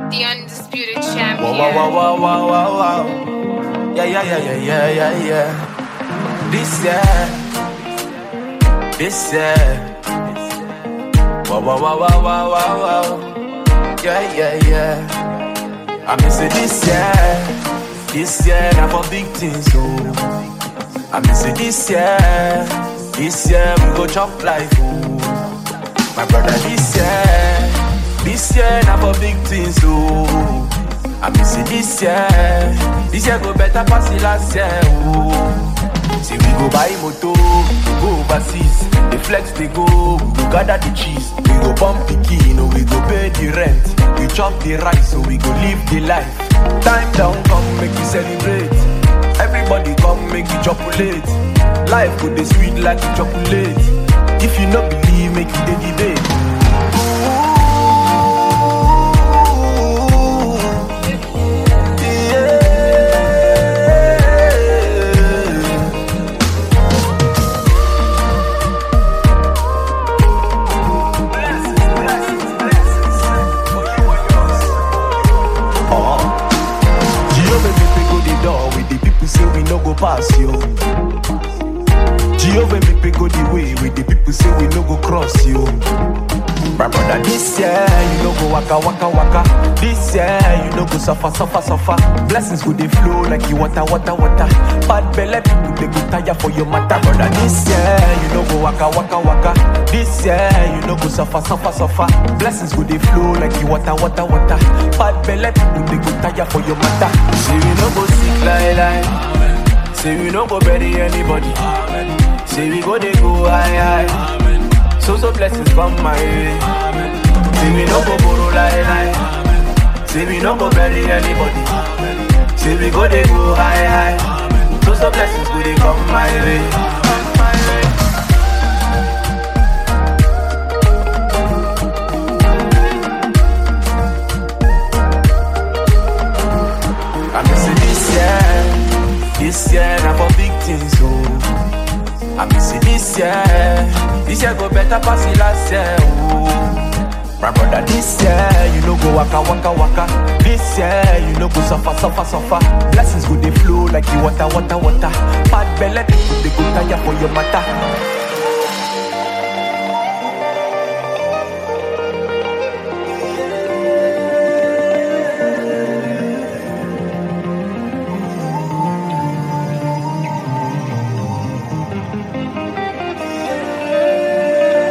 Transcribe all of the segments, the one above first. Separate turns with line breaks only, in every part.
The undisputed
Wow,
champion.
wow, wow, wow, wow, wow, wow. Yeah, yeah, yeah, yeah, yeah, yeah, yeah. This year, this year. Wow, wow, wow, wow, wow, wow, wow. Yeah, yeah, yeah. I miss it this year, this year, now for big things, oh. I miss it this year, this year, we go chop life, oh. My brother, this year, this year, now for big things, oh. I miss it this year, this year go better pass the last year, oh. Say we go buy moto, we go overseas, the flex they go, we go gather the cheese, we go pump the key, no we go pay the rent, we chop the rice, so we go live the life. Time down, come make you celebrate. Everybody come make you chocolate. Life go dey sweet like a chocolate. If you no believe, make you dey debate. Yeah. Jehovah make we go the door with the people say we no go pass yo. Jehovah make we go the way with the people say we no go cross yo. My brother, this year you no go waka waka waka. This year you no go suffer suffer suffer. Blessings go dey flow like you water water water. Bad belle people they go tire for your matter, brother. This year you no go waka waka waka. This year you no go suffer suffer suffer. Blessings go dey flow like you water water water. Bad belle people they go tire for your matter. Say we no go sick like lie. Say we no go bury anybody. Say we go dey go high high. So so blessings come my way. Say we no go borrow lie lie. Say we no go bury anybody. Say we go dey go high high. So so blessings go dey come my way. I miss it this year, this year na for big things oh. I miss it this year, this year go better pass the last year oh. My brother, this year you no go waka waka waka. This year you no go suffer suffer suffer. Blessings go dey flow like you water water water. Bad belle people they go tire for your matter.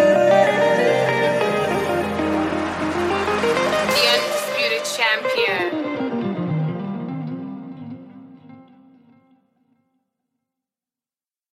The undisputed champion.